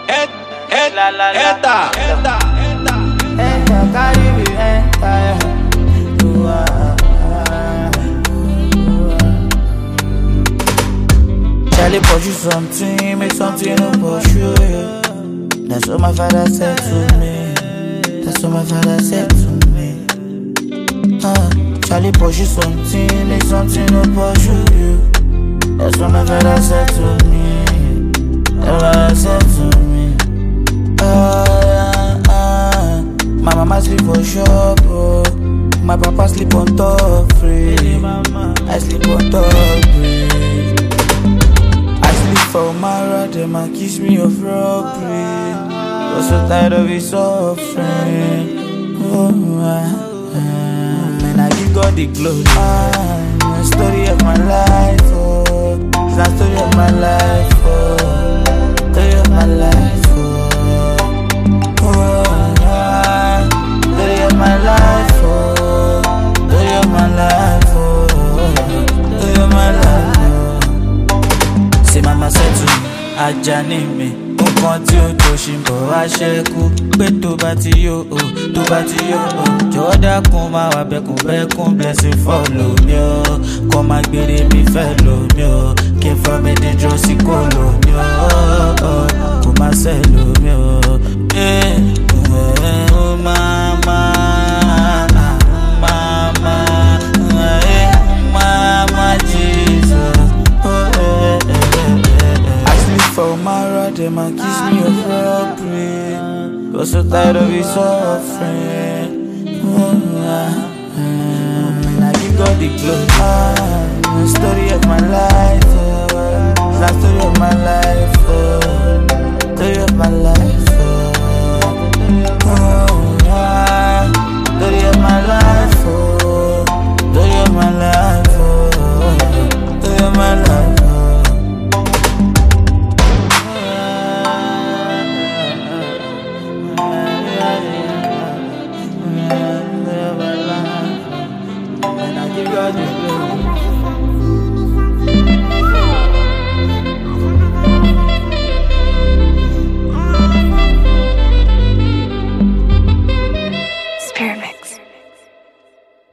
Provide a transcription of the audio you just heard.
Eta, eta, Enter, carry me, enter. You are. Charlie pursue something, make something no pursue you. That's what my father said to me. That's what my father said to me. Uh, Charlie pursue something, make something no pursue you. That's what my father said to me. That's what I said to me. Ah, ah. My mama sleep for shop, oh. My papa sleep on top free. I sleep on top free. I sleep for Mara, them a kiss me of robbery. Was so tired of his suffering. Oh, ah, ah. Man, I give God the glory. Ah, the story of my life, oh. It's the story of my life, oh. Story of my life, oh. Oh, ah, story of my life, oh. Story of my life, oh. Story of my life, oh. Say mama said to me, Ajani mi nǹkan tí ó tó ṣì ń bọ̀ wá ṣẹ́kù pé tó bá ti yó o tó bá ti yó o jọ̀wọ́ dákun máa wà bẹ́kùn bẹ́kùn blessing follow mi o kọ́ máa gbére mi fẹ́ lò mí o kí n fọ́ mi dídúró sí kò lò mí o kò má ṣe lò mí o. Eh, eh, oh, mama, mama, eh, mama, Jesus. Oh, eh, eh, eh, eh. I sleep for Mara, them a kiss me of robbery. Got so tired of his suffering. Oh, ah, ah. Man, I give God the glory. Ah, the story of my life. Oh, the story of my life. Oh, story of my life.